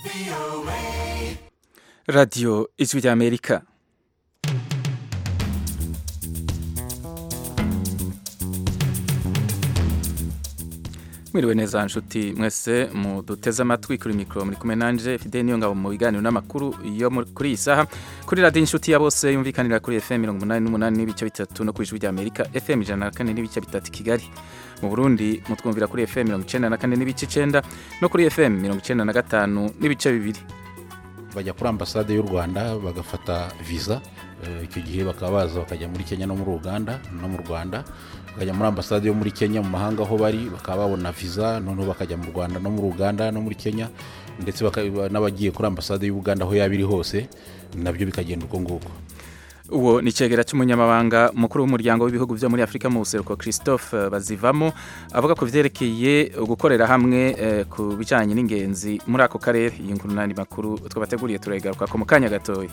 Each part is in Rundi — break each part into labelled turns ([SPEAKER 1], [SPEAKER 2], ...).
[SPEAKER 1] radiyo ijwi ry'amerika mwiriwe neza nshuti mwese muduteze amatwi kuri mikoro muri kumwe nanje fide niyo ngabo mu biganiro n'amakuru yo kuri iyi saha kuri radiyo inshuti ya bose yumvikanira kuri fm mirongo umunani n'umunani n'ibice bitatu no ku ijwi ry'amerika fm ijana na kane n'ibice bitatu i kigali mu burundi mutwumvira kuri fm mirongo icenda na kane n'ibice icenda no kuri fm mirongo icenda na gatanu n'ibice bibiri
[SPEAKER 2] bajya kuri ambasade y'u rwanda bagafata viza icyo gihe bakaba baza bakajya muri kenya no muri uganda no mu rwanda bakajya muri ambasade yo muri kenya mu mahanga aho bari bakaba babona viza noneho bakajya mu rwanda no muri uganda no muri kenya ndetse n'abagiye kuri ambasade y'uganda aho yaba iri hose nabyo bikagenda uko nguko
[SPEAKER 1] uwo ni icegera cy'umunyamabanga mukuru w'umuryango w'ibihugu byo muri afurika mu buseruko christophe bazivamo avuga ku byerekeye gukorera hamwe ku bijyanye n'ingenzi muri ako karere iyi nkuru n'andi makuru twabateguriye turayigaruka ko mu kanya gatoya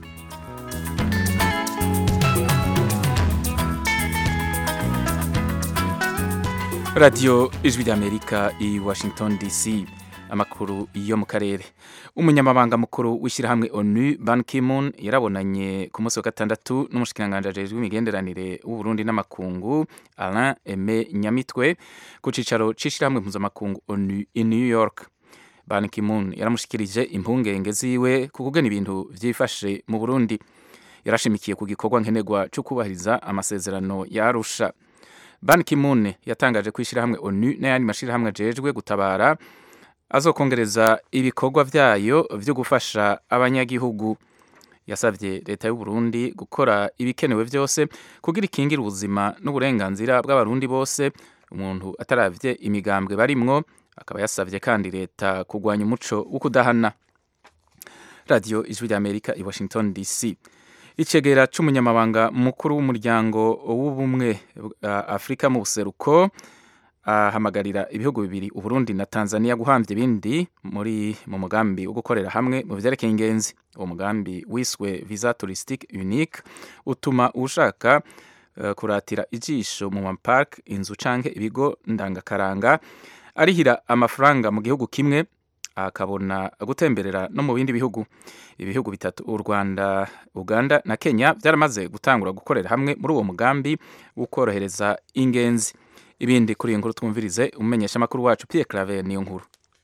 [SPEAKER 1] radiyo ijwi ry'amerika i washington dc amakuru yo mu karere umunyamabanga mukuru w'ishyirahamwe onu ban kimun yarabonanye ku munsi wa gatandatu n'umushikiranganji ajejwe imigenderanire w'uburundi n'amakungu alain aime nyamitwe ku cicaro c'ishyirahamwe mpuzamakungu onu i new york ban kimun yaramushikirije impungenge ziwe ku kugena ibintu vyifashe mu burundi yarashimikiye ku gikorwa nkenerwa co kubahiriza amasezerano ya arusha ban kimun yatangaje ko ishyirahamwe onu n'ayandi mashirahamwe ajejwe gutabara azokongereza ibikorwa byayo byo gufasha abanyagihugu yasabye leta y'u Burundi gukora ibikenewe byose kugira ikingire ubuzima n'uburenganzira bw'abarundi bose umuntu ataravye imigambwe barimwo akaba yasabye kandi leta kurwanya umuco wo kudahana radiyo ijwi ry'amerika i washington dc icegera c'umunyamabanga mukuru w'umuryango w'ubumwe bwa afurika mu buseruko ahamagarira ibihugu bibiri uburundi na tanzania guhambya ibindi muri mu mugambi wo gukorera hamwe mu vyerekeye ingenzi uwo mugambi wiswe visa touristique unique utuma ushaka uh, kuratira ijisho mu mapark inzu canke ibigo ndangakaranga arihira amafaranga mu gihugu kimwe akabona gutemberera no mu bindi bihugu ibihugu bitatu u rwanda uganda na kenya byaramaze gutangura gukorera hamwe muri uwo mugambi wo korohereza ingenzi ibindi kuri iyi nkuru twumvirize umumenyesha amakuru wacu Pierre Claver niyo nkuru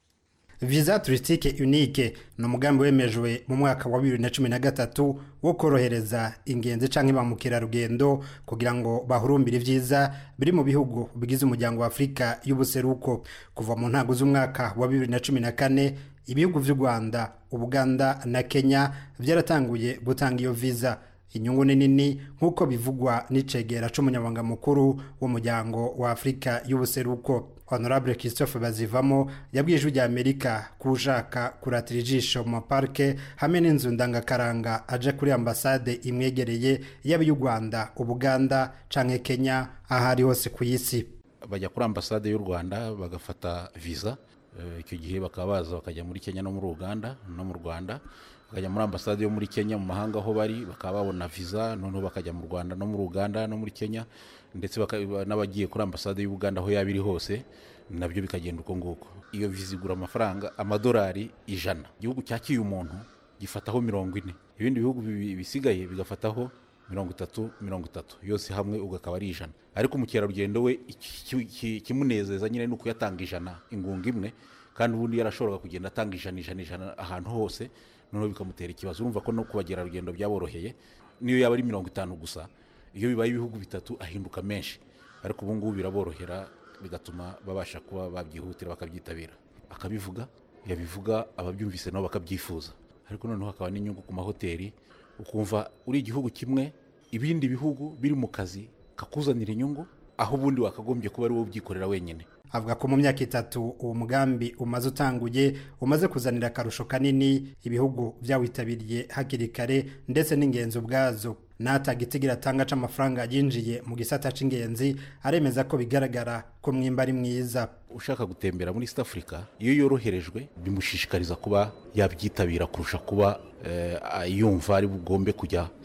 [SPEAKER 3] visa touristique unique ni umugambi wemejwe mu mwaka wa bibiri na cumi na gatatu wo korohereza ingenzi canke ba mukerarugendo kugira ngo bahurumbire ivyiza biri mu bihugu bigize umuryango wa afurika y'ubuseruko kuva mu ntango z'umwaka wa bibiri na cumi na kane ibihugu vy'u rwanda ubuganda na kenya vyaratanguye gutanga iyo visa inyungu ni nini nk'uko bivugwa n'icegera c'umunyamabanga mukuru w'umuryango wa afurika y'ubuseruko honorable christophe bazivamo yabwiye ijwi rya amerika ko ushaka kuratira ijisho mu maparike hamwe n'inzu ndangakaranga aje kuri ambasade imwegereye yaba iy'u rwanda ubuganda canke kenya aho ari hose ku isi
[SPEAKER 2] bajya kuri ambasade y'u rwanda bagafata viza icyo gihe bakaba baza bakajya muri kenya no muri uganda no mu rwanda bakajya muri ambasade yo muri kenya mu mahanga aho bari bakaba babona viza noneho bakajya mu rwanda no muri uganda no muri kenya ndetse n'abagiye kuri ambasade y'uganda aho yaba iri hose nabyo bikagenda uko nguko iyo viza igura amafaranga amadolari ijana igihugu cyakiye umuntu gifataho mirongo ine ibindi bihugu bisigaye bigafataho mirongo itatu mirongo itatu yose hamwe ubwo akaba ari ijana ariko umukerarugendo we ikimunezeza nyine ni ukuyatanga ijana ingunga imwe kandi ubundi yarashoboraga kugenda atanga ijana ijana ijana ahantu hose noneho bikamutera ikibazo urumva ko no ku bagerarugendo byaboroheye niyo yaba ari mirongo itanu gusa iyo bibaye ibihugu bitatu ahinduka menshi ariko ubu ngubu biraborohera bigatuma babasha kuba babyihutira bakabyitabira akabivuga yabivuga ababyumvise nabo bakabyifuza ariko noneho hakaba n'inyungu ku mahoteli ukumva uri igihugu kimwe ibindi bihugu biri mu kazi kakuzanira inyungu aho ubundi wakagombye kuba ari wowe ubyikorera wenyine
[SPEAKER 3] avuga ko mu myaka itatu uwo mugambi umaze utanguye umaze kuzanira akarusho kanini ibihugu byawitabiriye hakiri kare ndetse n'ingenzi ubwazo n'ataga itigira atanga c'amafaranga yinjiye mu gisata c'ingenzi aremeza ko bigaragara ko mwimba ari mwiza
[SPEAKER 2] ushaka gutembera muri east africa iyo yoroherejwe bimushishikariza kuba yabyitabira kurusha kuba yumva ari bugombe kujya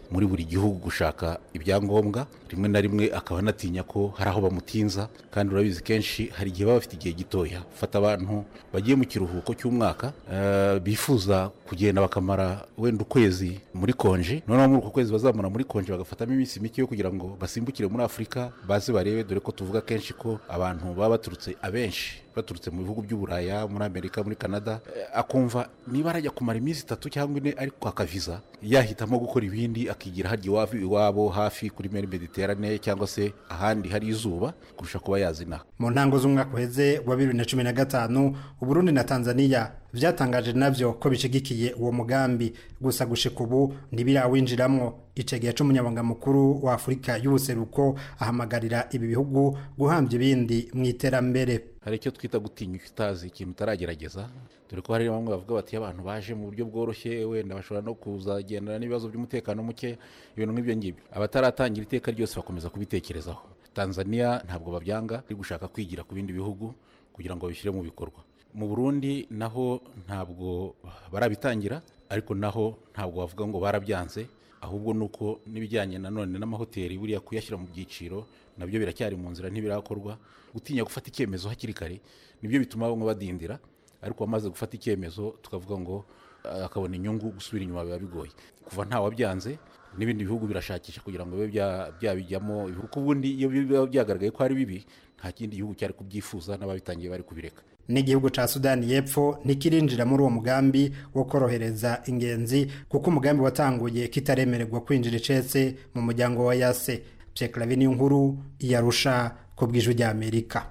[SPEAKER 2] muri buri gihugu gushaka ibyangombwa rimwe na rimwe akaba anatinya ko hari aho bamutinza kandi urabizi kenshi hari igihe baba bafite igihe gitoya fata abantu bagiye mu kiruhuko cy'umwaka eh, bifuza kugenda bakamara wenda ukwezi muri konji noneho muri uko kwezi bazamura muri konji bagafatamo iminsi mike yo kugira ngo basimbukire muri afurika baze barebe dore ko tuvuga kenshi ko abantu baba baturutse abenshi baturutse mu bihugu by'uburaya muri amerika muri canada eh, akumva niba arajya kumara iminsi itatu cyangwa ine ari kwaka viza yahitamo gukora ibindi akigira harya iwabo iwabo hafi kuri meri mediterane cyangwa se ahandi hari izuba kurusha kuba yazinaha
[SPEAKER 3] mu ntango z'umwaka uheze wa bibiri na cumi na gatanu uburundi na tanzania vyatangaje navyo ko bishigikiye uwo mugambi gusa gushika ubu ntibirawinjiramwo icegera c'umunyabanga mukuru wa afurika y'ubuseruko ahamagarira ibi bihugu guhambya ibindi mu iterambere
[SPEAKER 2] hari icyo twita gutinya utazi ikintu utaragerageza dore ko hari bamwe bavuga bati abantu baje mu buryo bworoshye wenda bashobora no kuzagendana n'ibibazo by'umutekano muke ibintu nk'ibyo ngibyo abataratangira iteka ryose bakomeza kubitekerezaho tanzania ntabwo babyanga ari gushaka kwigira ku bindi bihugu kugira ngo babishyire mu bikorwa mu burundi naho ntabwo barabitangira ariko naho ntabwo bavuga ngo barabyanze ahubwo ni uko n'ibijyanye nanone n'amahoteli buriya kuyashyira mu byiciro nabyo biracyari mu nzira ntibirakorwa gutinya gufata icyemezo hakiri kare nibyo bituma bamwe badindira ariko wamaze gufata icyemezo tukavuga ngo eh, akabona inyungu gusubira inyuma biba bigoye kuva ntawabyanze n'ibindi bihugu birashakisha kugira ngo bibe bya- byabijyamo kuko ubundi iyo biba byagaragaye ko ari bibi nta kindi gihugu cyari kubyifuza n'ababitangiye bari kubireka
[SPEAKER 3] n'igihugu ca sudani y'epfo ntikirinjira muri uwo mugambi wo korohereza ingenzi kuko umugambi watanguye kitaremererwa kwinjira icetse mu muryango wa yase pyeklavi niyo nkuru yarusha ku bw'ijwi ry'amerika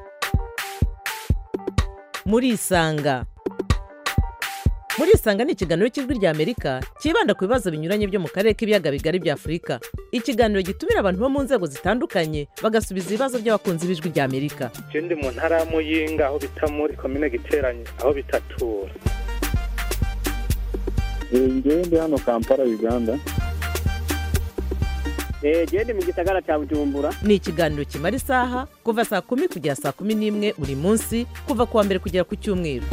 [SPEAKER 4] murisanga murisanga ni ikiganiro cy'ijwi ry'amerika cyibanda ku bibazo binyuranye byo mu karere k'ibiyaga bigari bya afurika ikiganiro gitumira abantu bo mu nzego zitandukanye bagasubiza ibibazo by'abakunzi b'ijwi ry'amerika
[SPEAKER 5] je ndi mu ntara ya muyinga aho bita muri komine giteranye aho bitatura
[SPEAKER 6] ngewe ndi hano kampala uganda
[SPEAKER 7] genda mu gisagara cya bujumbura
[SPEAKER 4] ni ikiganiro kimara isaha kuva saa kumi kugera saa kumi n'imwe buri munsi kuva ku wa mbere kugera ku cyumweru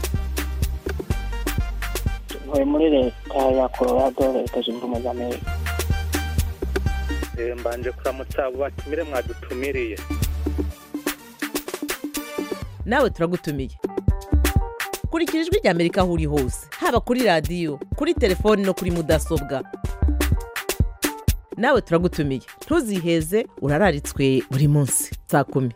[SPEAKER 7] ntuye muri leta ya colorado leta zunze ubumwe za amerika
[SPEAKER 5] Eh, mbanje kuramutsa abo batumire mwadutumiriye
[SPEAKER 4] nawe turagutumiye kurikira ijwi ry'amerika aho uri hose haba kuri radiyo kuri telefoni no kuri mudasobwa nawe turagutumiye ntuziheze urararitswe buri munsi saa kumi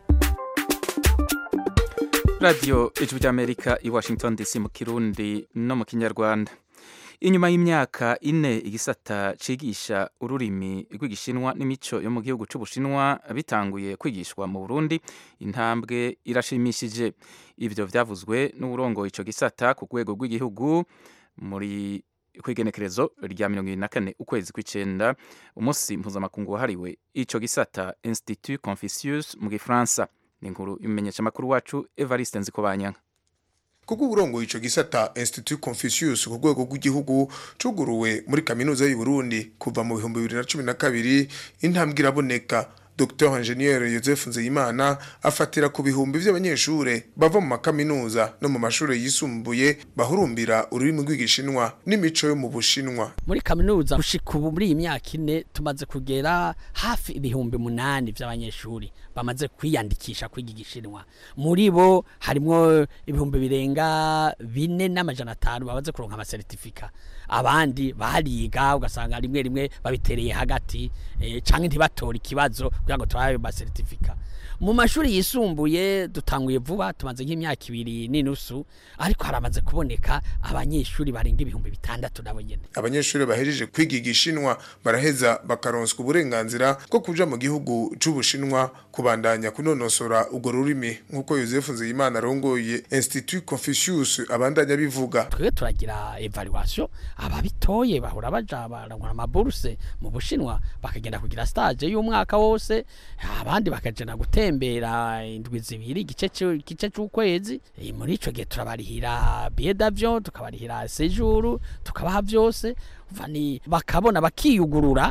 [SPEAKER 1] radiyo ijwi ry'amerika i washington dc mu kirundi no mu kinyarwanda inyuma y'imyaka ine igisata cigisha ururimi rw'igishinwa n'imico yo mu gihugu c'ubushinwa bitanguye kwigishwa mu burundi intambwe irashimishije ivyo vyavuzwe n'uburongoye ico gisata ku rwego rw'igihugu muri kwigenekerezo rya mirongo ibiri na kane ukwezi kw'icenda umunsi mpuzamakungu wahariwe ico gisata institut confucius mu gifaransa ni inkuru y'umumenyeshamakuru wacu evariste nzikobanyanga
[SPEAKER 8] kubwo uburongoye ico gisata Institut Confucius ku rwego rw'igihugu cuguruwe muri kaminuza y'u Burundi kuva mu bihumbi bibiri na cumi na kabiri intambwe iraboneka Dr Ingenieur Joseph Nzeyimana afatira ku bihumbi vy'abanyeshure bava mu makaminuza no mu mashure yisumbuye bahurumbira ururimi rw'igishinwa n'imico yo mu bushinwa
[SPEAKER 9] muri kaminuza gushika ubu muri iyi myaka ine tumaze kugera hafi ibihumbi munani vy'abanyeshuri bamaze kwiyandikisha kwiga igishinwa muri bo harimwo ibihumbi birenga bine n'amajana atanu bamaze kuronka amasertifika abandi bariga ugasanga rimwe rimwe babitereye hagati eh, canke ntibatora ikibazo kugira ngo turabe amasertifika mu mashuri yisumbuye dutanguye vuba tumaze nk'imyaka ibiri n'inusu ariko haramaze kuboneka abanyeshuri barenga ibihumbi bitandatu nabo nyene
[SPEAKER 8] abanyeshuri bahejeje kwiga igishinwa baraheza bakaronswa uburenganzira bwo kuja mu gihugu c'ubushinwa kubandanya kunonosora urwo rurimi nk'uko Joseph Nzeyimana arongoye Institut Confucius abandanya bivuga
[SPEAKER 9] twebwe turagira evaluation ababitoye bahora baja barangura amaburuse mu bushinwa bakagenda kugira stage y'umwaka wose abandi bakagenda gutembera indwi zibiri igice c'u- igice c'ukwezi Eh, muri ico gihe turabarihira billet d'avion tukabarihira séjour tukabaha vyose umva ni bakabona bakiyugurura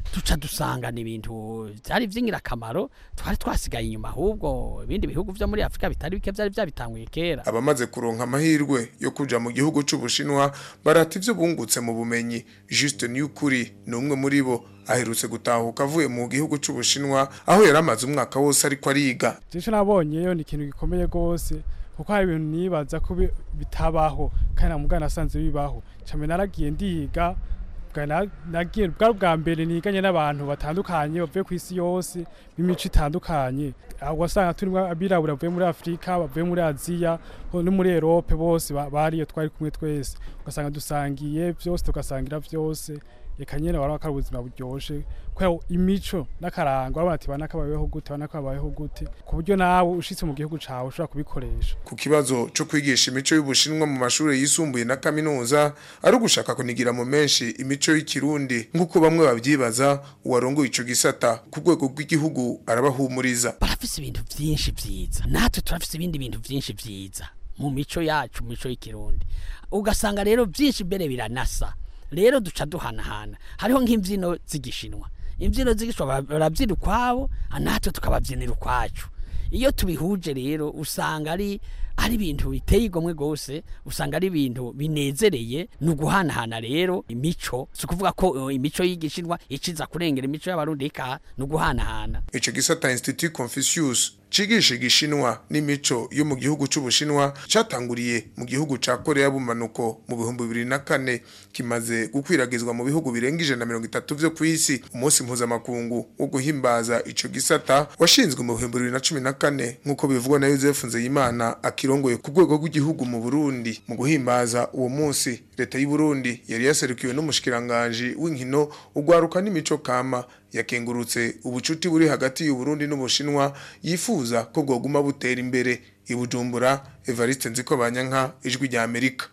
[SPEAKER 9] duca dusangana ibintu byari by'ingirakamaro twari twasigaye inyuma ahubwo ibindi bihugu byo muri afurika bitari bike byari byabitanguye kera
[SPEAKER 8] abamaze kuronka amahirwe yo kuja mu gihugu c'ubushinwa barata ivyo bungutse mu bumenyi Juste Niyukuri ni umwe muri bo aherutse gutahuka avuye mu gihugu c'ubushinwa aho yari amaze umwaka wose ariko ariga
[SPEAKER 10] icyo nabonyeyo ni ikintu gikomeye rwose kuko hari ibintu nibaza ko bi- bitabaho kandi na mugana nasanze bibaho cyane naragiye ndiga bwa na- nagiye bwa bwa mbere niganye n'abantu batandukanye bavuye ku isi yose b'imico itandukanye aho wasanga turimo abirabura bavuye muri afurika bavuye muri aziya ho no muri erope bose ba- bariyo twari kumwe twese ugasanga dusangiye byose tugasangira byose reka nyine wari wakari ubuzima buryoshe kubera imico n'akarangwa urabona ati bana kabayeho gute bana kabayeho gute ku buryo nawe ushitse mu gihugu cawe ushobora kubikoresha
[SPEAKER 8] ku kibazo co kwigisha imico y'ubushinwa mu mashuri yisumbuye na kaminuza ari ugushaka kunigira mu menshi imico y'ikirundi nk'uko bamwe babyibaza uwarongoye ico gisata ku rwego rw'igihugu arabahumuriza
[SPEAKER 9] barafise ibintu byinshi byiza natwe turafise ibindi bintu byinshi byiza mu mico yacu mu mico y'ikirundi ugasanga rero byinshi mbere biranasa rero duca duhanahana hariho nk'imbyino z'igishinwa imbyino z'igishinwa barabyina ukwabo natwe tukababyinira ukwacu iyo tubihuje rero usanga ari ari ibintu biteye igomwe rwose usanga ari ibintu binezereye ni uguhanahana rero imico si ukuvuga ko eh, imico y'igishinwa iciza kurengera imico y'abarundi ikaha ni uguhanahana
[SPEAKER 8] ico gisata Institut Confucius cigisha igishinwa n'imico yo mu gihugu c'ubushinwa catanguriye mu gihugu ca Korea bumanuko mu bihumbi bibiri na kane kimaze gukwiragizwa mu bihugu birenga ijana na mirongo itatu vyo kw'isi umunsi mpuzamakungu wo guhimbaza ico gisata washinzwe mu bihumbi bibiri na cumi na kane nk'uko bivugwa na Joseph Nzeyimana akirongoye ku rwego rw'igihugu mu Burundi mu guhimbaza uwo munsi leta y'u Burundi yari yaserukiwe n'umushikiranganji w'inkino ugwaruka n'imico kama yakengurutse ubucuti buri hagati y'u Burundi n'Ubushinwa yifuza ko bwoguma butera imbere i Bujumbura Evariste Nziko Banyanka ijwi rya Amerika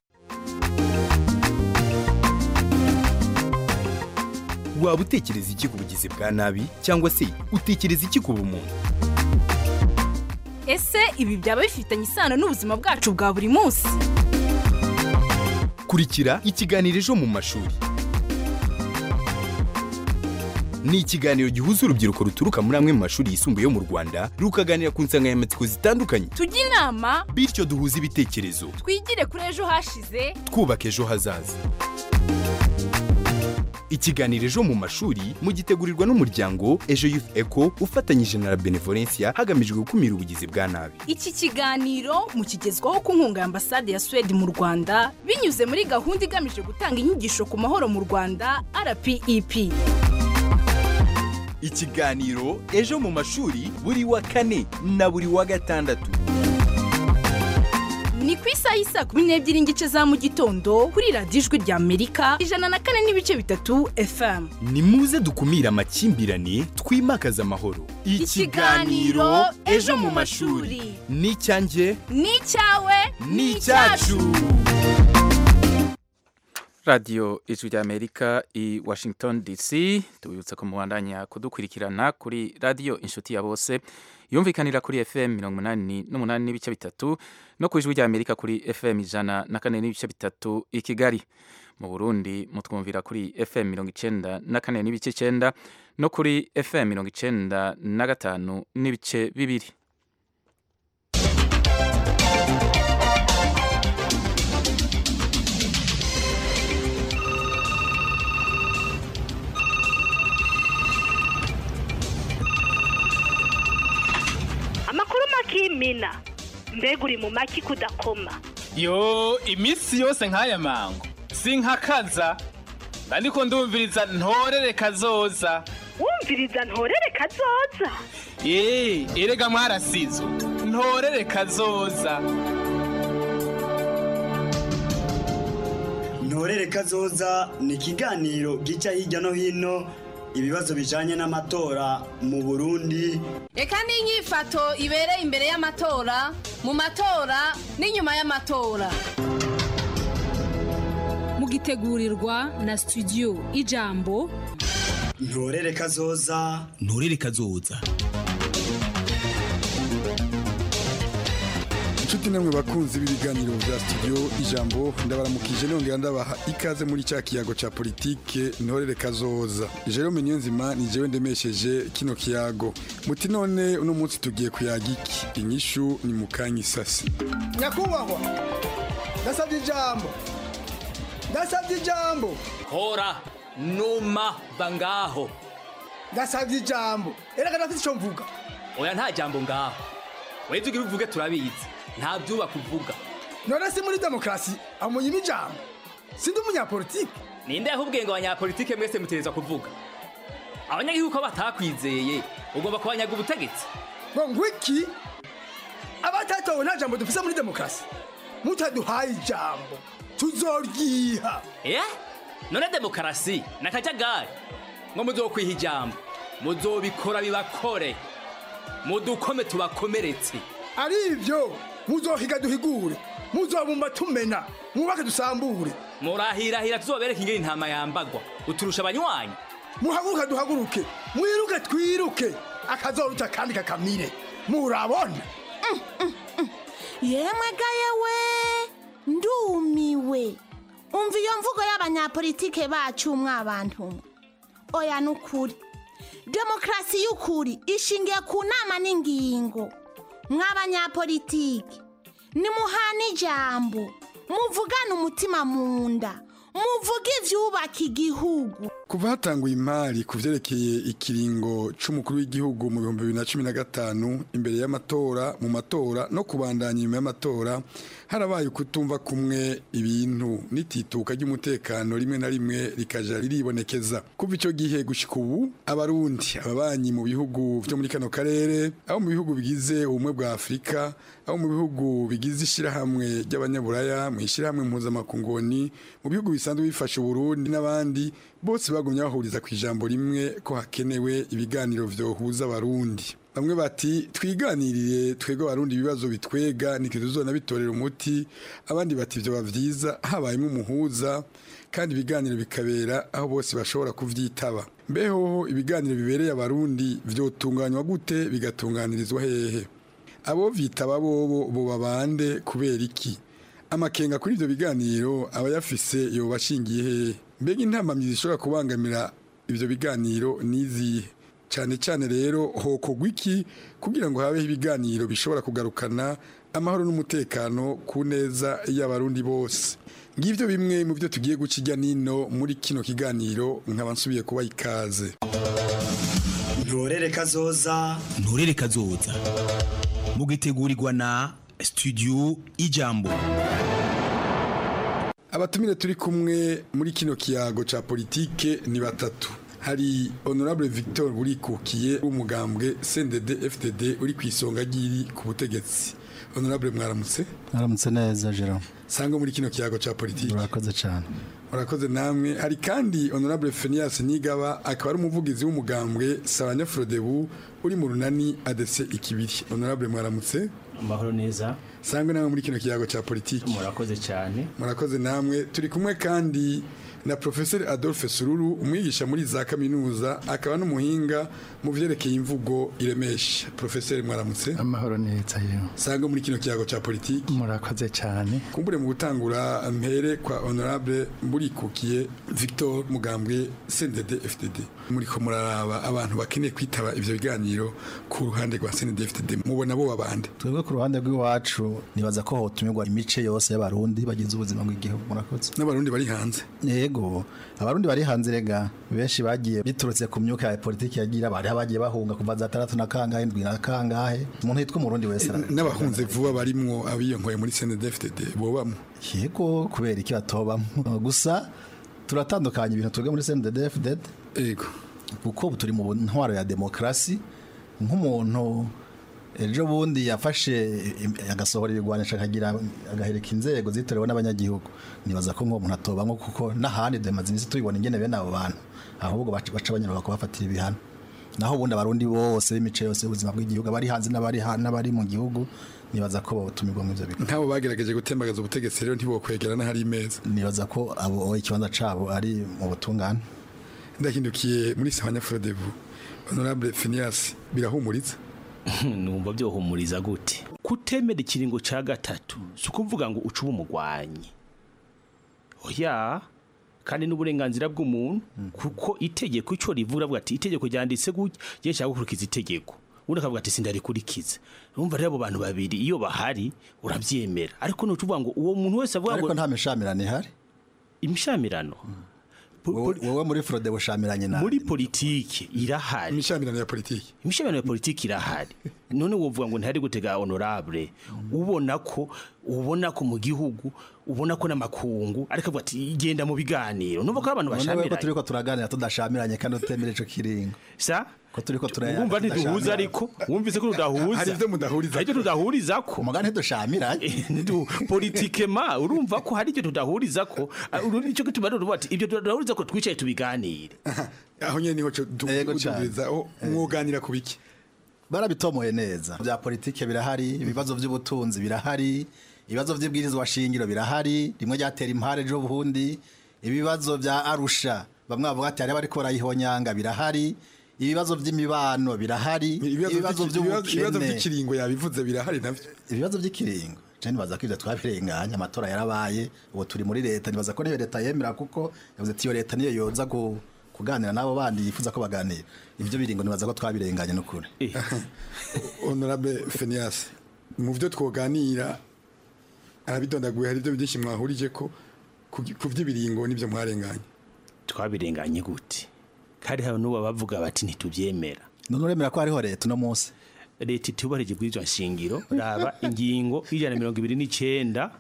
[SPEAKER 11] waba utekereza iki ku bugizi bwa nabi cyangwa se utekereza iki ku bumuntu
[SPEAKER 12] ese ibi byaba bifitanye isano n'ubuzima bwacu bwa buri munsi
[SPEAKER 11] kurikira ikiganiro ejo mu mashuri ni ikiganiro gihuza urubyiruko ruturuka muri amwe mu mashuri yisumbuye yo mu rwanda rukaganira ku nsanganyamatsiko zitandukanye
[SPEAKER 12] tujye inama
[SPEAKER 11] bityo duhuze ibitekerezo
[SPEAKER 12] twigire kuri ejo hashize
[SPEAKER 11] twubaka ejo hazaza ikiganiro ejo mu mashuri mugitegurirwa n'umuryango ejo youth eco ufatanyije na la benevolencia hagamijwe gukumira ubugizi bwa nabi
[SPEAKER 12] iki kiganiro mukigezwaho ku nkunga ya ambasade ya suwede mu rwanda binyuze muri gahunda igamije gutanga inyigisho ku mahoro mu rwanda rpep
[SPEAKER 11] ikiganiro ejo mu mashuri buri wa kane na buri wa gatandatu
[SPEAKER 12] ni ku isaha y'isa kumi n'ebyiri n'igice za mu gitondo kuri radiyo ijwi rya amerika ijana na kane n'ibice bitatu fm
[SPEAKER 11] ni muze dukumire amakimbirane twimakaze amahoro
[SPEAKER 12] Ikiganiro Ejo mu mashuri.
[SPEAKER 11] ni icyanjye
[SPEAKER 12] ni icyawe
[SPEAKER 11] ni icyacu
[SPEAKER 1] radiyo ijwi rya amerika i washington dc tubibutsa ko mubandanya kudukurikirana kuri radiyo inshuti ya bose yumvikanira kuri fm mirongo umunani n'umunani n'ibice bitatu no ku ijwi rya amerika kuri fm ijana na kane n'ibice bitatu i kigali mu burundi mutwumvira kuri fm mirongo icenda na kane n'ibice icenda no kuri fm mirongo icenda na gatanu n'ibice bibiri
[SPEAKER 13] amakuru makimina mbega uri mu maki kudakoma
[SPEAKER 14] yo iminsi yose nk'aya mango sinkakaza ariko ndumviriza ntorere kazoza
[SPEAKER 13] wumviriza ntorere kazoza
[SPEAKER 14] eee erega mwarasizo ntorere kazoza
[SPEAKER 15] ntorere kazoza ni ikiganiro gica hirya no hino ibibazo bijanye n'amatora mu burundi
[SPEAKER 16] reka n'inyifato ibereye imbere y'amatora mu matora n'inyuma y'amatora
[SPEAKER 17] mugitegurirwa na studio ijambo
[SPEAKER 15] ntorere kazoza
[SPEAKER 18] nturere kazoza inshuti namwe bakunzi b'ibiganiro bya studio ijambo ndabaramukije nongera ndabaha ikaze muri cya kiyago cya politike ntorere kazoza jerome niyonzima ni jewe ndemesheje kino kiyago muti none uno munsi tugiye kuyaga iki inyishu ni mukanya isasi
[SPEAKER 19] nyakubahwa ndasabye ijambo ndasabye ijambo
[SPEAKER 20] hora numa bangaho
[SPEAKER 19] ndasabye ijambo erega ndafite icyo mvuga
[SPEAKER 20] oya nta jambo ngaho weze ugira uvuge turabizi nta byubaka uvuga
[SPEAKER 19] none si muri demokarasi amunyima ijambo sindi umunyapolitike
[SPEAKER 20] ninde yahubwiye ngo abanyapolitike mwese mutereza kuvuga abanyagihugu ko batakwizeye ugomba kubanyaga ubutegetsi
[SPEAKER 19] ngo ngwiki abatatowe nta jambo dufise muri demokarasi mutaduhaye ijambo tuzoryiha
[SPEAKER 20] eh none demokarasi nakajagari ngo muzokwiha ijambo muzobikora bibakore mudukome tubakomeretse
[SPEAKER 19] ari ibyo muzohiga duhigure muzobumba tumena mwubake dusambure
[SPEAKER 20] murahirahira tuzobereka ingene intama yambagwa uturusha abanywanyi
[SPEAKER 19] muhaguruke duhaguruke mwiruke twiruke akazoruta kandi kakamire murabona
[SPEAKER 21] yemwe ga yewe ndumiwe umva iyo mvugo y'abanyapolitike bacu mwabantu mwe oya nukuri demokarasi y'ukuri ishingiye ku nama n'ingingo mw'abanyapolitike nimuhana ijambo muvugane umutima mu nda muvuge ibyubaka igihugu
[SPEAKER 18] kuva hatanguye imari ku byerekeye ikiringo c'umukuru w'igihugu mu bihumbi bibiri na cumi na gatanu imbere y'amatora mu matora no kubandanya inyuma y'amatora harabaye ukutumva kumwe ibintu n'itituka ry'umutekano rimwe na rimwe rikaja riribonekeza kuva ico gihe gushika ubu abarundi ababanyi mu bihugu vyo muri kano karere abo mu bihugu bigize ubumwe bwa afurika abo mu bihugu bigize ishirahamwe ry'abanyaburaya mu ishirahamwe mpuzamakungoni mu bihugu bisanzwe bifasha uburundi n'abandi bose bagumye bahuriza ku ijambo rimwe ko hakenewe ibiganiro vyohuza abarundi bamwe bati twiganirire twebwe abarundi ibibazo bitwega nitwe tuzona bitorera umuti abandi bati vyoba vyiza habayemo umuhuza kandi ibiganiro bikabera aho bose bashobora kuvyitaba mbeho ibiganiro bibereye abarundi vyotunganywa gute bigatunganirizwa hehe abo vyitaba bobo boba bande kubera iki amakenga kuri ivyo biganiro abayafise yoba ashingiye hehe mbega intamamyi zishobora kubangamira ivyo biganiro nizihe cyane cyane rero hokogwa iki kugira ngo habeho ibiganiro bishobora kugarukana amahoro n'umutekano ku neza y'abarundi bose ngibyo bimwe mu byo tugiye guca ijya nino muri kino kiganiro nkaba nsubiye kuba ikaze
[SPEAKER 15] ntorere kazoza
[SPEAKER 11] nturere kazoza mugitegurirwa na studio ijambo
[SPEAKER 18] abatumire turi kumwe muri kino kiyago ca politike ni batatu hari honorable victor burikukiye w'umugambwe cndd fdd uri ku isonga ry'iri ku butegetsi honorable mwaramutse
[SPEAKER 22] mwaramutse neza jerome
[SPEAKER 18] sanga muri kino kiyago ca politike
[SPEAKER 22] murakoze cyane
[SPEAKER 18] murakoze namwe hari kandi honorable Phineas Nigaba akaba ari umuvugizi w'umugambwe Sabanya Frodebu uri mu runani adese ikibiri honorable mwaramutse
[SPEAKER 23] amahoro neza
[SPEAKER 18] sangwe namwe muri kino kiyago ca politiki
[SPEAKER 23] murakoze cyane
[SPEAKER 18] murakoze namwe turi kumwe kandi na professeur Adolphe Sururu umwigisha muri za kaminuza akaba n'umuhinga mu vyerekeye imvugo iremesha professeur mwaramutse
[SPEAKER 22] amahoro neza yewe
[SPEAKER 18] sangwe muri kino kiyago ca politiki
[SPEAKER 22] murakoze cyane
[SPEAKER 18] kumbure mu gutangura mpere kwa honorable mburikukiye Victor Mugambwe CNDD FDD muri ko muraraba abantu bakeneye kwitaba ivyo biganiro ku ruhande rwa CNDD FDD mubona bo babande
[SPEAKER 22] twebwe ku ruhande rw'iwacu nibaza ko hotumirwa imice yose y'abarundi bagize ubuzima bw'igihugu murakoze
[SPEAKER 18] n'abarundi bari hanze
[SPEAKER 22] yego abarundi bari hanze rega benshi bagiye biturutse ku myuka ya politiki yagira bari bagiye bahunga kuva za tandatu na kangahe ndwi na kangahe umuntu yitwa umurundi wese
[SPEAKER 18] n'abahunze vuba barimwo abiyonkoye muri CNDD FDD bobamwe
[SPEAKER 22] yego kubera iki batobamwe gusa turatandukanye ibintu twebwe muri CNDD FDD
[SPEAKER 18] yego
[SPEAKER 22] kuko turi mu ntwaro ya demokarasi nk'umuntu ejo bundi yafashe agasohora ibigwanisha akagira agahereka inzego zitorewe n'abanyagihugu nibaza ko nk'uwo muntu atobamwe kuko n'ahandi duhemaze iminsi tubibona ingene bene abo bantu ahubwo baca banyura kubafatira ibihano naho ubundi abarundi bose b'imice yose y'ubuzima bw'igihugu abari hanze n'abari n'abari mu gihugu nibaza ko batumirwa mu ivyo bigo
[SPEAKER 18] nk'abo bagerageje gutembagaza ubutegetsi rero ntibokwegerana hari imeza
[SPEAKER 22] nibaza ko abo ikibanza cabo ari mu butungane
[SPEAKER 18] ndahindukiye muri Sahanya Frodebu honorable Phineas birahumuriza
[SPEAKER 23] numva byohumuriza gute
[SPEAKER 2] kutemera ikiringo ca gatatu si ukuvuga ngo uca uba umugwanyi oya kandi n'uburenganzira bw'umuntu kuko itegeko icyo rivuga avuga ati itegeko ryanditse gutya je nshaka gukurikiza itegeko undi akavuga ati sindarikurikiza urumva rero abo bantu babiri iyo bahari urabyemera ariko nuca uvuga ngo uwo muntu wese avuga ngo
[SPEAKER 22] ariko nta mishamirano ihari
[SPEAKER 2] imishamirano
[SPEAKER 22] wowe muri frode bushamiranye nawe
[SPEAKER 2] muri politiki irahari
[SPEAKER 18] imishamirano ya politiki
[SPEAKER 2] imishamirano ya politiki irahari none wovuga ngo ntihari gutega honorable ubona ko ubona ko mu gihugu ubona ko n'amakungu ariko avuga ati genda mu biganiro numva ko ari abantu
[SPEAKER 22] none we ko
[SPEAKER 2] bashamiranye
[SPEAKER 22] turiko turaganira tudashamiranye kandi utemera ico kiringo
[SPEAKER 2] sa
[SPEAKER 22] ko turiko turaya
[SPEAKER 2] wumva ntiduhuza ariko wumvise ko tudahuza
[SPEAKER 22] Hari ivyo mudahuriza
[SPEAKER 2] hari ivyo tudahuriza ko
[SPEAKER 22] umugani ntidushamiranye
[SPEAKER 2] politikema urumva ko hari ivyo tudahuriza ko uru nicyo gituma rero uvuga ati ibyo tudahuriza ko twicaye tubiganire
[SPEAKER 18] aho nyene niho dukuduriza aho mwoganira ku biki
[SPEAKER 22] barabitomoye neza bya politike birahari ibibazo by'ubutunzi birahari ibibazo by'ibwirizwa shingiro birahari rimwe ryatera impare ejo bundi ibibazo bya arusha bamwe bavuga ati hari bariko barayihonyanga birahari ibibazo by'imibano birahari ibibazo
[SPEAKER 18] ibibazo
[SPEAKER 22] by'ubukene
[SPEAKER 18] by'ikiringo yabivuze birahari navyo
[SPEAKER 22] ibibazo by'ikiringo je nibaza ko ivyo twabirenganya amatora yarabaye ubu turi muri leta nibaza ko niyo leta yemera kuko yavuze ati iyo leta niyo yoza ku kuganira n'abo bandi yifuza ko baganira ivyo biringo nibaza ko twabirenganye n'ukuri
[SPEAKER 18] honorable Phineas mu byo twoganira arabidondaguye hari ibyo byinshi mwahurije ko ku ku by'ibiringo n'ibyo mwarenganye
[SPEAKER 2] twabirenganye gute kandi hari n'ubu bavuga bati ntitubyemera
[SPEAKER 22] none uremera ko hariho leta uno munsi
[SPEAKER 2] leta itubarije bw'iryo nshingiro raba ingingo y'ijana na mirongo ibiri n'icyenda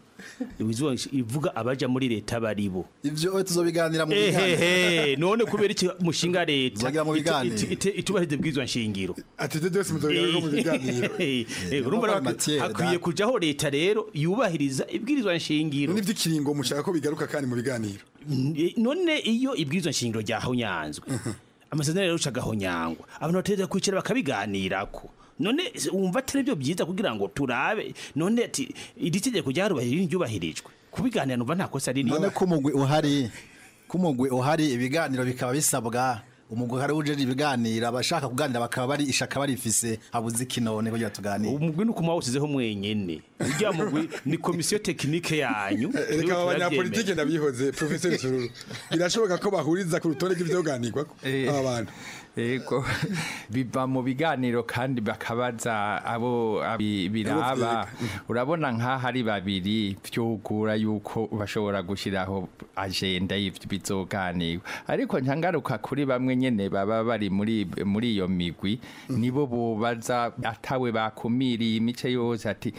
[SPEAKER 2] ivuga abaja muri leta baribo
[SPEAKER 22] ivyo tuzobiganira mu
[SPEAKER 2] ehehe none kubera iki mushinga leta
[SPEAKER 22] Tuzogira mu biganiro.
[SPEAKER 2] itu- itu- itubarije bw'iryo nshingiro
[SPEAKER 18] ati ibyo byose muzobiganira no mu biganiro
[SPEAKER 2] Eh, urumva rero
[SPEAKER 18] Matière,
[SPEAKER 2] hakwiye
[SPEAKER 18] da.
[SPEAKER 2] kujaho leta rero yubahiriza ibwirizwa nshingiro
[SPEAKER 18] n'iby'ikiringo mushaka ko bigaruka kandi mu biganiro
[SPEAKER 2] none iyo ibwirizwa nshingiro ryahonyanzwe amasezerano rero ucagahonyangwa abantu bategereza kwicara bakabiganirako none se wumva atari byo byiza kugira ngo turabe none ati iri tegeko ryarubahirije ryubahirijwe kubiganira numva nta kosa riri
[SPEAKER 22] none ko umugwi uhari ko umugwi uhari ibiganiro bikaba bisabwa umugwi uhari ujeje ibiganiro abashaka kuganira bakaba bari ishaka barifise habuze ikinone kugira tuganire
[SPEAKER 2] umugwi ni ukuma wawusizeho mwenyene urya mugwi ni komisiyo tekinike yanyu
[SPEAKER 18] reka aba banyapolitike ndabihoze professeur sururu birashoboka ko bahuriza ku rutonde rw'ivyoganirwa aba bantu
[SPEAKER 3] Ego biva mu biganiro kandi bakabaza abo abi- biraba urabona nk'aho ari babiri vyugura yuko bashobora gushiraho agenda y'ivyo bizoganirwa ariko ncangaruka kuri bamwe nyene baba bari muri muri iyo migwi nibo bobaza atawe bakumiriye imice yose ati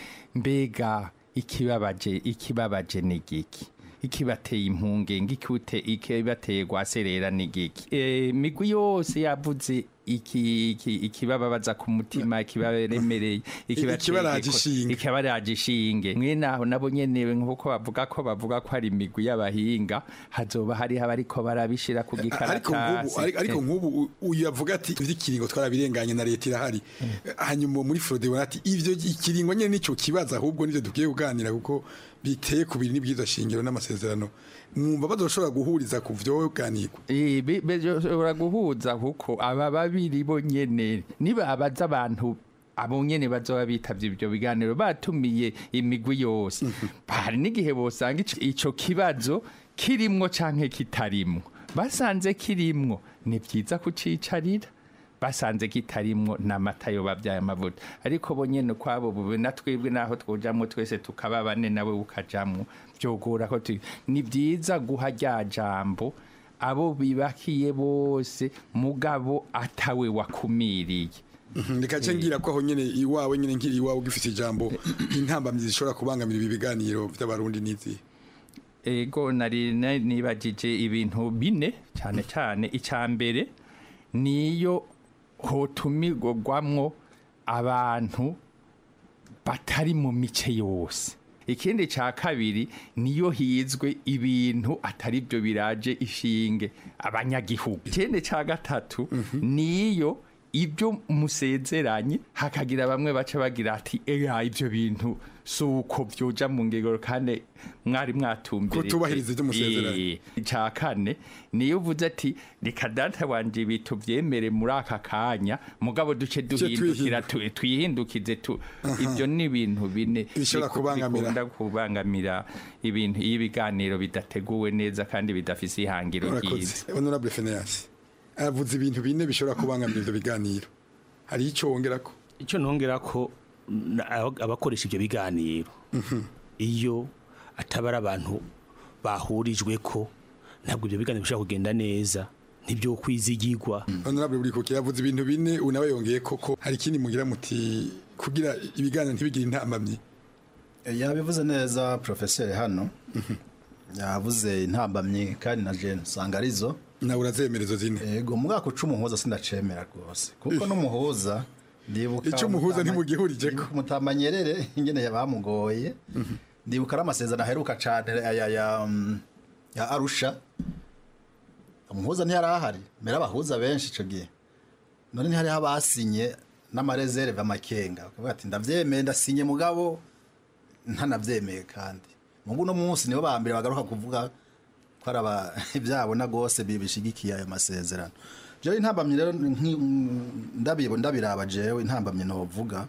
[SPEAKER 3] mbega ikibabaje ikibabaje ni giki ikibateye impungenge ikute ikibateye gwaserera ni giki e, migwi yose yavuze iki iki ikibababaza ku mutima ikibaremereye
[SPEAKER 18] ikibaraje ishinge.
[SPEAKER 3] ikibaraje ishinge mwene aho nabo nyene nkuko bavuga ko bavuga ko hari imigwi y'abahinga hazoba hari abariko barabishira ku
[SPEAKER 18] ariko nk'ubu
[SPEAKER 3] gikaratasi
[SPEAKER 18] ari- ariko
[SPEAKER 3] Eh.
[SPEAKER 18] nk'ubu u- uyu yavuga ati ivy'ikiringo twarabirenganye na leta irahari hanyuma muri frode bona ati ivyo ikiringo nyene nico kibazo ahubwo nivyo dukwiye kuganira kuko biteye ku biri n'ibwirizwa shingiro n'amasezerano mwumva bazoshobora guhuriza ku vyoganirwa
[SPEAKER 3] Eh, bi- bishobora guhuza kuko aba babiri bo nyene nibabaza abantu abo nyene bazoba bitavye ibyo biganiro batumiye imigwi yose hari n'igihe bosanga ico- ico kibazo kirimwo canke kitarimwo basanze kirimwo ni vyiza kucicarira basanze kitarimwo n'amata yo babyaye amavuta ariko bo nyene kwabo bube na twebwe naho twojamwo twese tukaba bane nawe ukajamwo vyogora ko tu- ni vyiza guha rya jambo abo bibakiye bose mugabo atawe wakumiriye
[SPEAKER 18] reka nce ngira ko aho nyene iwawe nyene nkiri iwawe ugifite ijambo intambamyi zishobora kubangamira ibi biganiro vy'abarundi n'izi
[SPEAKER 3] ego nari na- nibagije ibintu bine cyane cyane icya mbere niyo hotumirwamwo abantu batari mu mice yose ikindi cya kabiri niyo hizwe ibintu atari byo biraje ishinge abanyagihugu ikindi cya gatatu niyo ibyo musezeranye hakagira bamwe baca bagira ati eya ibyo bintu si uko byoja mu ngegero kandi mwari mwatumbere
[SPEAKER 18] Kutubahiriza ibyo musezeranye.
[SPEAKER 3] icya kane niyo uvuze ati reka data wanje ibi tubyemere muri aka kanya mugabo duce duhindukira tu- twihindukize tu ibyo ni ibintu bine
[SPEAKER 18] Bishobora
[SPEAKER 3] biku-
[SPEAKER 18] kubangamira.
[SPEAKER 3] bikunda kubangamira ibintu iyo ibiganiro bidateguwe neza kandi bidafise ihangiro ryiza
[SPEAKER 18] urakoze honorable Phineas aravuze ibintu bine bishobora kubangamira ivyo biganiro hari icyo wongera ko
[SPEAKER 2] icyo nongera ko na- aba- abakoresha ibyo biganiro iyo ataba ari abantu bahurijwe ko ntabwo ibyo biganiro bishobora kugenda neza ntibyo kwizigirwa
[SPEAKER 18] honorable buri kuki yavuze ibintu bine ubu nawe yongeye koko hari ikindi mugira muti kugira ibiganiro ntibigire intambamyi
[SPEAKER 22] yabivuze neza profeseri hano yavuze intambamyi kandi na jene usanga arizo
[SPEAKER 18] nawe urazemerezo zine
[SPEAKER 22] yego mu mwaka uca umuhuza sindacemera rwose kuko n'umuhuza ndibuka
[SPEAKER 18] Ico umuhuza ntimugihurije ko.
[SPEAKER 22] mutamanyerere ingene bamugoye ndibuka ari amasezerano aheruka cane ya, ya, ya, mm, ya arusha umuhuza ntiyari ahari mbere abahuza benshi ico gihe none ntihariho abasinye n'amarezerve amakenga bakavuga ati ndavyemeye ndasinye mugabo ntanavyemeye kandi mugu no munsi nibo ba mbere bagaruka kuvuga ko ari aba ibyabona rwose bibishigikiye ayo masezerano jewe intambamyi rero nki- ndabibo ndabiraba jewe intambamyi novuga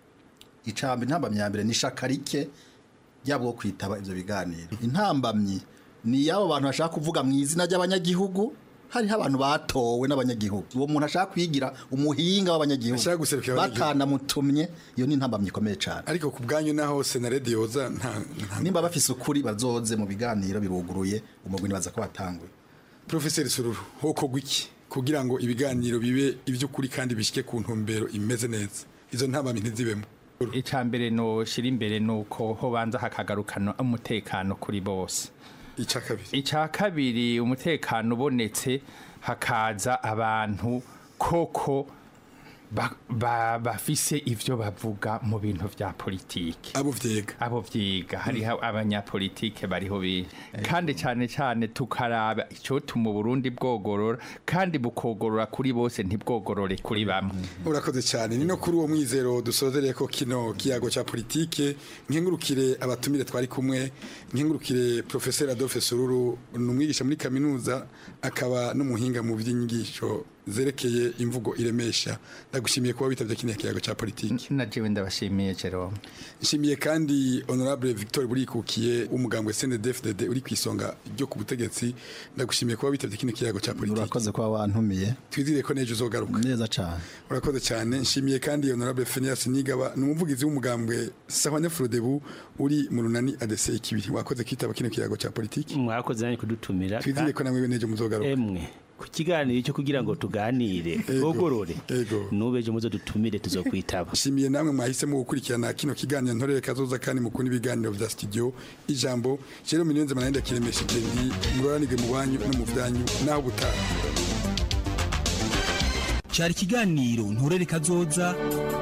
[SPEAKER 22] icamba intambamyi ya mbere ni ishaka rike ryabo kwitaba ivyo biganiro intambamyi ni yabo bantu bashaka kuvuga mu izina ry'abanyagihugu hariho abantu batowe n'abanyagihugu uwo muntu ashaka kwigira umuhinga w'abanyagihugu batanamutumye iyo ni intambamyi ikomeye cyane
[SPEAKER 18] ariko ku bwanyu naho senaredi yoza nta nta-
[SPEAKER 22] nimba bafise ukuri bazoze mu biganiro biruguruye umugwi nibaza ko watanguye
[SPEAKER 18] Professor Sururu hokorwa iki kugira ngo ibiganiro bibe iby'ukuri kandi bishike ku ntumbero imeze neza izo ntambamyi ntizibemo
[SPEAKER 3] icya mbere noshira imbere ni uko hobanza hakagarukana umutekano kuri bose
[SPEAKER 18] icya kabiri
[SPEAKER 3] icya kabiri umutekano ubonetse hakaza abantu koko ba- ba- bafise ivyo bavuga mu bintu vya politiki
[SPEAKER 18] abo vyiga
[SPEAKER 3] abo vyiga hariho abanyapolitike bariho bi kandi cyane cyane tukaraba icotuma Burundi bwogorora kandi bukogorora kuri bose ntibwogorore kuri bamwe
[SPEAKER 18] urakoze cyane ni no kuri uwo mwizero dusozereye ko kino kiyago cya politike nkengurukire abatumire twari kumwe nkengurukire professeur Adolphe Sururu ni umwigisha muri kaminuza akaba n'umuhinga mu by'inyigisho zerekeye imvugo iremesha ndagushimiye kuba witabye kino kiyago cya politike
[SPEAKER 3] na jewe ndabashimiye Jerome
[SPEAKER 18] nshimiye kandi honorable Victor Burikukiye umugambwe CNDD-FDD uri ku isonga ryo ku butegetsi ndagushimiye kuba witabye kino kiyago cya politike
[SPEAKER 22] urakoze kuba wantumiye
[SPEAKER 18] twizire ko nejo uzogaruka
[SPEAKER 22] neza cyane
[SPEAKER 18] urakoze cyane nshimiye kandi honorable Phineas Nigaba ni umuvugizi w'umugambwe Sahwane Frodebu uri mu runani ADC ikibiri wakoze kitaba kino kiyago cya politike
[SPEAKER 2] mwakoze nanjye kudutumira
[SPEAKER 18] twizire ko namwe nejo muzogaruka
[SPEAKER 2] emwe ku kiganiro cyo kugira ngo tuganire twogorore nubeje muzo dutumire tuzokwitaba
[SPEAKER 18] nshimiye namwe mwahisemo gukurikirana kino kiganiro ntorere kazoza kandi mukunda ibiganiro vya studio ijambo rero minenze manenda kiremesha ndi muroranige mu banyu no mu vyanyu naho gutaha
[SPEAKER 5] cyari ikiganiro nturere kazoza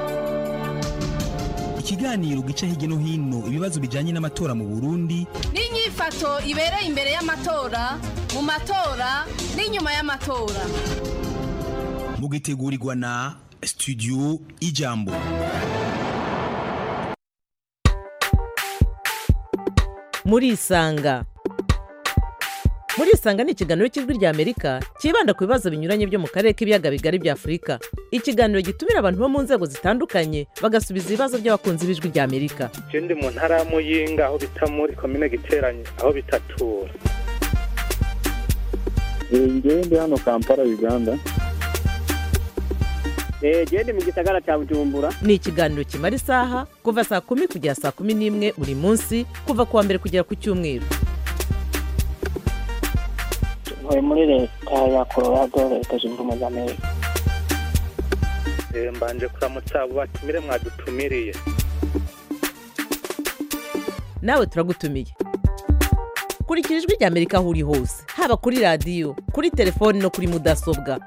[SPEAKER 5] ikiganiro gica hirya no hino ibibazo bijyanye n'amatora mu burundi
[SPEAKER 16] n'inyifato ibereye imbere y'amatora mu matora n'inyuma y'amatora
[SPEAKER 5] mugitegurirwa na studio ijambo
[SPEAKER 4] murisanga murisanga ni ikiganiro cy'ijwi rya amerika cyibanda ku bibazo binyuranye byo mu karere k'ibiyaga bigari bya afurika ikiganiro gitumira abantu bo mu nzego zitandukanye bagasubiza ibibazo by'abakunzi b'ijwi rya amerika
[SPEAKER 6] je ndi mu ntara ya muyinga aho bita muri komine giteranye aho bitatura
[SPEAKER 7] ngewe ndi hano kampala uganda
[SPEAKER 4] genda mu gisagara cya bujumbura ni ikiganiro kimara isaha kuva saa kumi kugera saa kumi n'imwe buri munsi kuva ku wa mbere kugera ku cyumweru
[SPEAKER 24] ntuye muri leta ya colorado leta zunze ubumwe za amerika
[SPEAKER 6] Eh, mbanje kuramutsa abo batumire mwadutumiriye
[SPEAKER 4] nawe turagutumiye kurikira ijwi rya amerika aho uri hose haba kuri radiyo kuri telefoni no kuri mudasobwa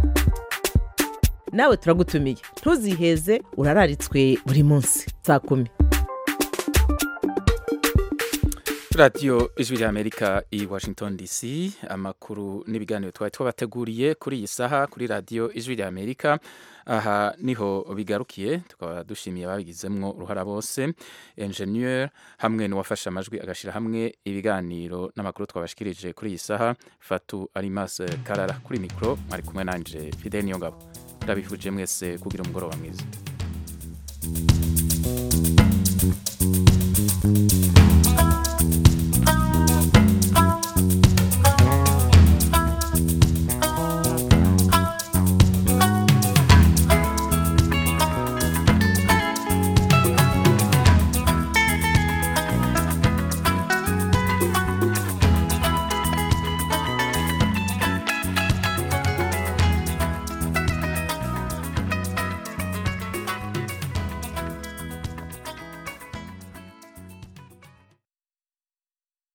[SPEAKER 4] nawe turagutumiye ntuziheze urararitswe buri munsi saa kumi
[SPEAKER 1] radiyo ijwi ry'amerika i washington dc amakuru n'ibiganiro twari twabateguriye kuri iyi saha kuri radiyo ijwi ry'amerika aha niho bigarukiye tukaba dushimiye ababigizemwo uruhara bose enjeniyeri hamwe n'uwafashe amajwi agashyira hamwe ibiganiro n'amakuru twabashikirije kuri iyi saha fatu arimase karara kuri mikoro mwari kumwe nanje fide niyo ngabo ndabifuje mwese kugira umugoroba mwiza